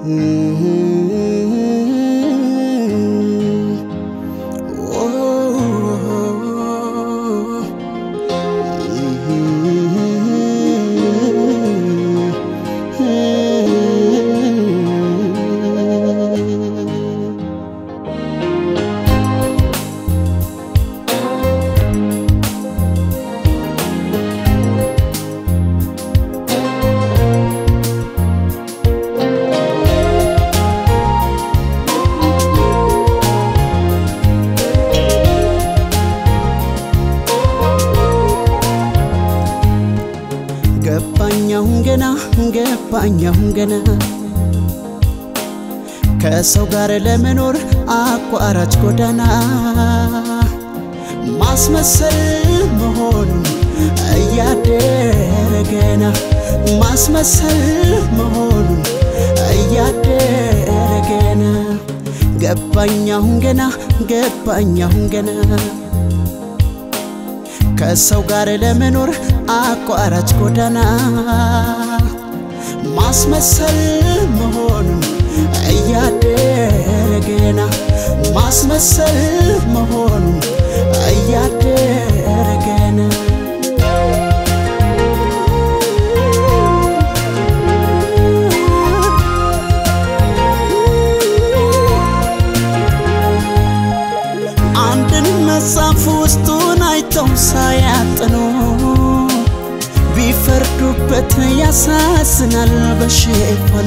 ገባኛሁን ገና ገባኛሁን ገና ከሰው ጋር ለመኖር አቋራጭ ጎዳና ማስመሰል መሆኑን እያደረ ገና ማስመሰል መሆኑን እያደረ ገና ገባኛሁን ገና ገባኛሁን ገና ከሰው ጋር ለመኖር አቋራጭ ጎዳና ማስመሰል መሆኑን እያደረ ገና ማስመሰል መሆኑን እያደረ ገና አንድን መጽሐፍ ውስጡን አይተው ሳያጥኑ ቢፈርዱበት ያሳዝናል በሽፋኑ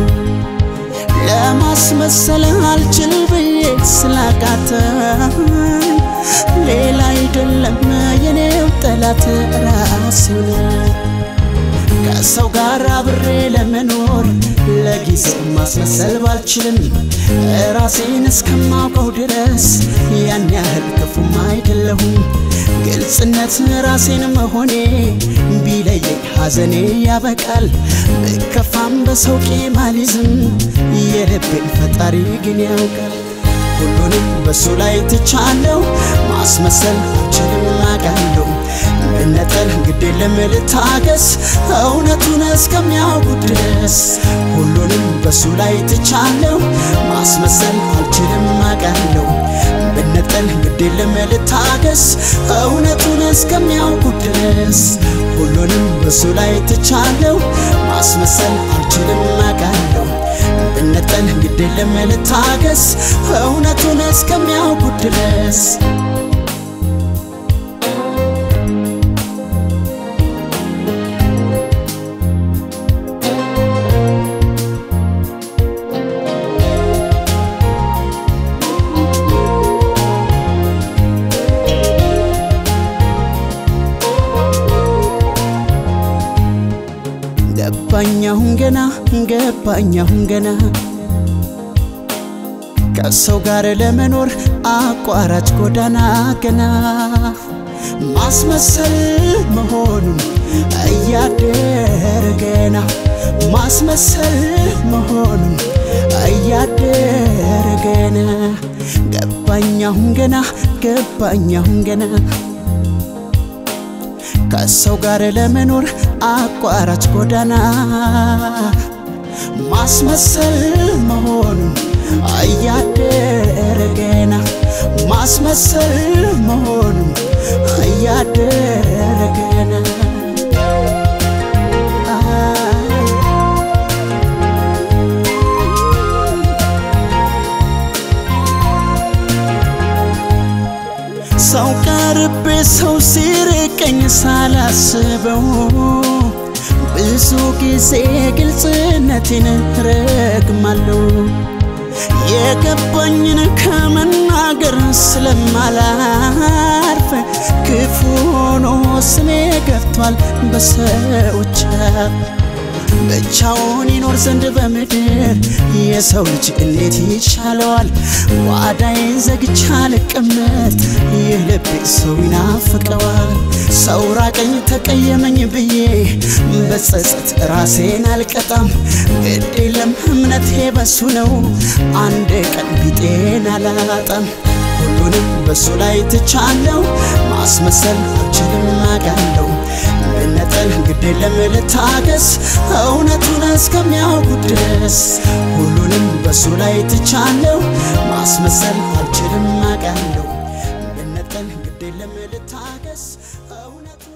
ለማስመሰል አልችል ብዬ ስላቃተኝ ሌላ አይደለም የኔው ጠላት ራሴው ነኝ። ከሰው ጋር አብሬ ለመኖር ለጊዜው ማስመሰል ባልችልም ራሴን እስከማውቀው ድረስ ያን ያህል ክፉም አይደለሁም። ግልጽነት ራሴን መሆኔ ቢለየኝ ሐዘኔ ያበቃል። ብከፋም በሰው ቂም አልይዝም፣ የልቤን ፈጣሪ ግን ያውቃል። ሁሉንም በሱ ላይ ትቻለሁ፣ ማስመሰል አልችልም አውቃለሁ። መነጠል ግድ የለም ልታገስ፣ እውነቱን እስከሚያውቁ ድረስ ሁሉንም በሱ ላይ ትቻለሁ፣ ማስመሰል አልችልም አውቃለሁ። መነጠል ግድ የለም ልታገስ፣ እውነቱን እስከሚያውቁ ድረስ ሁሉንም በሱ ላይ ትቻለሁ፣ ማስመሰል አልችልም አውቃለሁ። ብነጠል ግድ የለም ልታገስ እውነቱን እስከሚያውቁ ድረስ ገባኛሁን ገና ገባኛሁን ገና ከሰው ጋር ለመኖር አቋራጭ ጎዳና ገና ማስመሰል መሆኑን እያደረ ገና ማስመሰል መሆኑን እያደረ ገና ገባኛሁን ገና ገባኛሁን ገና ከሰው ጋር ለመኖር አቋራጭ ጎዳና ማስመሰል መሆኑን እያደረ ገና ማስመሰል መሆኑን እያደረ ገና ሰው ቀርቤ ሰው ሲርቀኝ ሳላስበው ብዙ ጊዜ ግልጽነቴን ረግማለሁ። የገባኝን ከመናገር ስለማላርፍ ክፉ ሆኖ ስሜ ገብቷል በሰዎች አፍ። ብቻውን ይኖር ዘንድ በምድር የሰው ልጅ እንዴት ይቻለዋል? ጓዳዬን ዘግቻ ልቀመጥ ይህ ልቤ ሰው ይናፍቀዋል። ሰው ራቀኝ ተቀየመኝ ብዬ በጸጸት ራሴን አልቀጣም። ግድ የለም እምነቴ በሱ ነው፣ አንድ ቀን ቢጤን አላጣም። ሁሉንም በሱ ላይ ትቻለው፣ ማስመሰል አልችልም አውቃለሁ። መነጠል ግድ የለም ልታገስ፣ እውነቱን እስከሚያውቁ ድረስ ሁሉንም በሱ ላይ ትቻለሁ። ማስመሰል አልችልም አውቃለሁ። ብነጠል ግድ የለም ልታገስ እውነቱ